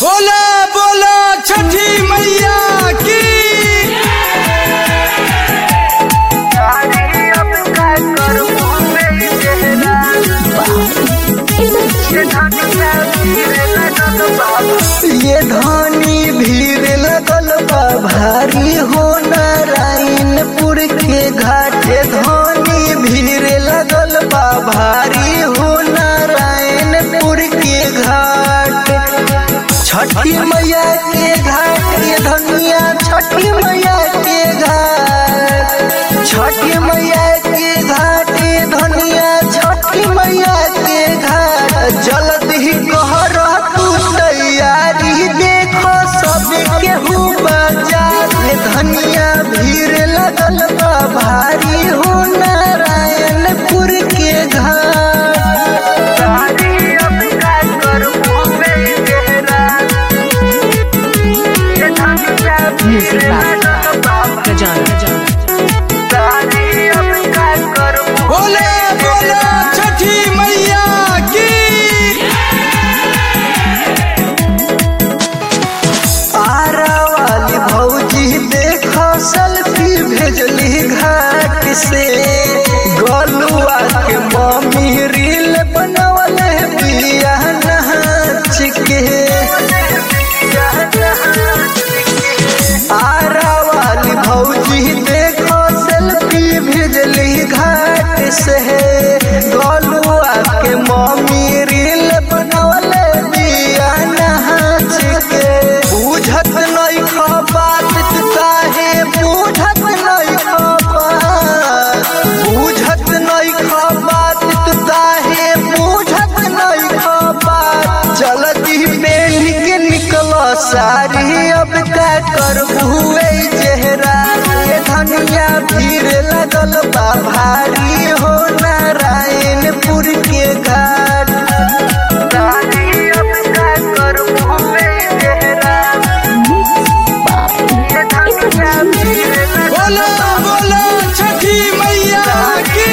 बोला बोला छठी मैया की ये धानी भीड़ लगल बा भारी हो नारायणपुर के घाटे धानी भीड़ लगल बा भारी हो नारायणपुर के घाट छठी मैया के घाट ये धनिया छठी मैया के घाट छठी मैया के घाट ये धनिया छठी मैया के घाट जल्द ही कहर तू तैयारी देखो सब केहू बाजार ये धनिया भीड़ लगल बा भारी हो नारायणपुर के Music Box. Gajana. बोले बोला छठी मैया की आरा वाली भौजी देखो सेल्फी भेजली घाट से गोलुआ के मम्मी रील बनवल बिया नाच के आरा वाली भौजी देखो सेल्फी भेजली घाट से गोलुआ के मम्मी रील बनवल बिया नाच के बुझत नहीं खा बात तू काहे बुझत नहीं खा बात बुझत नहीं खा बात तू काहे बुझत नहीं खा बात जल्दी पहन के निकलो सारी अब का करबुए चेहरा ये धनिया भीड़ लगल बा भारी हो नारायणपुर के घाट बोला बोला छठी मैया की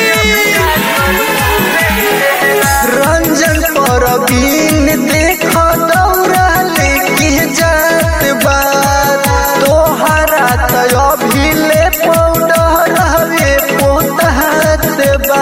रंजन परवीन देखो दौड़ा लेके जात बात तोहरा तो अभी ले पाउडर हवे पोतहात बा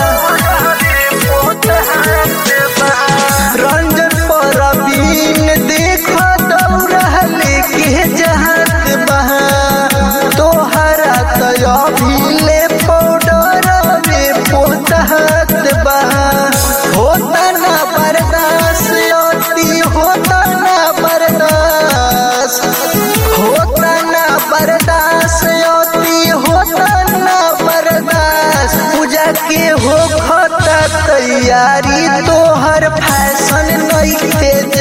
रंजन परवीन देखो दौड़ा लेके जात बा तोहरा तो अभी ले पाउडर हवे पोतहात बा होता ना बर्दाश्त अति होता ना बर्दाश्त होता ना बर्दाश्त अति होता ना बर्दाश्त पूजा के हो खता तैयारी तोहर फैशन नहीं थे